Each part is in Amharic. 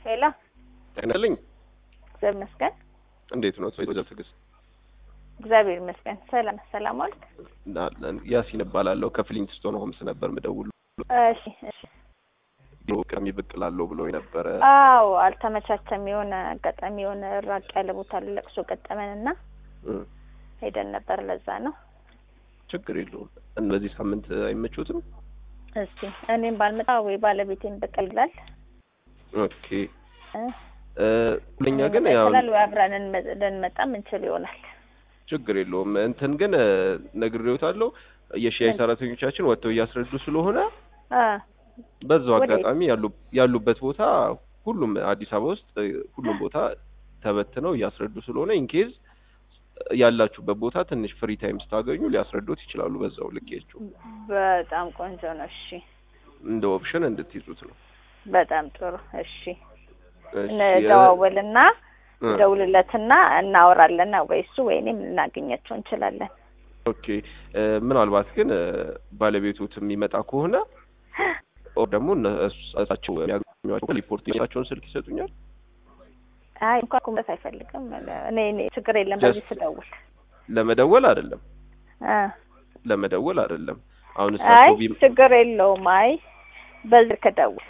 ሄሎ ጤናልኝ እግዚአብሔር ይመስገን። እንዴት ነው ወይዘሮ ትዕግስት? እግዚአብሔር ይመስገን። ሰላም ሰላም ዋልክ? አለን። ያሲን እባላለሁ ከፍሊንትስቶን ሆምስ ነበር ምደውል እሺ እሺ። ቢሮ ቀሚ ብቅ እላለሁ ብሎ ነበረ። አዎ አልተመቻቸም። የሆነ አጋጣሚ የሆነ ራቅ ያለ ቦታ ለቅሶ ገጠመንና እ ሄደን ነበር። ለዛ ነው። ችግር የለውም። እነዚህ ሳምንት አይመቹትም? እስቲ እኔም ባልመጣ ወይ ባለቤቴን ብቅ ይላል ኦኬ እ እ ለኛ ግን ያው ይችላል ወይ አብረን እንመ- ልንመጣም እንችል ይሆናል። ችግር የለውም። እንትን ግን እ ነግሬዎታለሁ የሻይ ምን? ሰራተኞቻችን ወጥተው እያስረዱ ስለሆነ አ በዛው ወዴት? አጋጣሚ ያሉ ያሉበት ቦታ ሁሉም አዲስ አበባ ውስጥ እ ሁሉም ቦታ ተበትነው እያስረዱ ስለሆነ ኢንኬዝ ያላችሁበት ቦታ ትንሽ ፍሪ ታይም ስታገኙ ሊያስረዱት ይችላሉ። በዛው ልኬያቸው በጣም ቆንጆ ነው። እሺ እንደ ኦፕሽን እንድትይዙት ነው። በጣም ጥሩ። እሺ እሺ፣ እንደዋወልና እ ደውልለትና እናወራለን። ወይ እሱ ወይ እኔም ልናገኛቸው እንችላለን። ኦኬ እ ምናልባት ግን እ ባለቤቶት የሚመጣ ከሆነ ኦር ደግሞ እነሳቸው የሚያገኟቸው ሪፖርት የራሳቸውን ስልክ ይሰጡኛል። አይ እንኳን ኩመት አይፈልግም። እኔ እኔ ችግር የለም በዚህ Just- ስደውል ለመደወል አይደለም እ ለመደወል አይደለም። አሁን አይ እሳቸው ቢ ችግር የለውም። አይ በዚህ ከደውል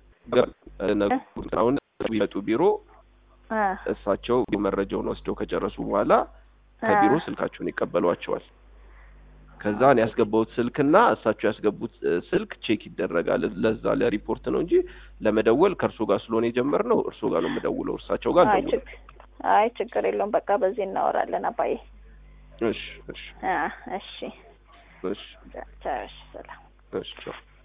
አሁን ቢመጡ ቢሮ እ እሳቸው መረጃውን ወስደው ከጨረሱ በኋላ ከቢሮ እ ስልካቸውን ይቀበሏቸዋል። ከዛ እኔ ያስገባሁት ስልክና እሳቸው ያስገቡት እ ስልክ ቼክ ይደረጋል። ለዛ ለሪፖርት ነው እንጂ ለመደወል ከእርሶ ጋር ስለሆነ የጀመርነው እርሶ ጋር ነው የምደውለው። እርሳቸው ጋር አይ አልደውልም። ችግር አይ ችግር የለውም። በቃ በዚህ እናወራለን አባዬ። እሺ እሺ እ እሺ እሺ ቻው። እሺ ሰላም እሺ ቻው።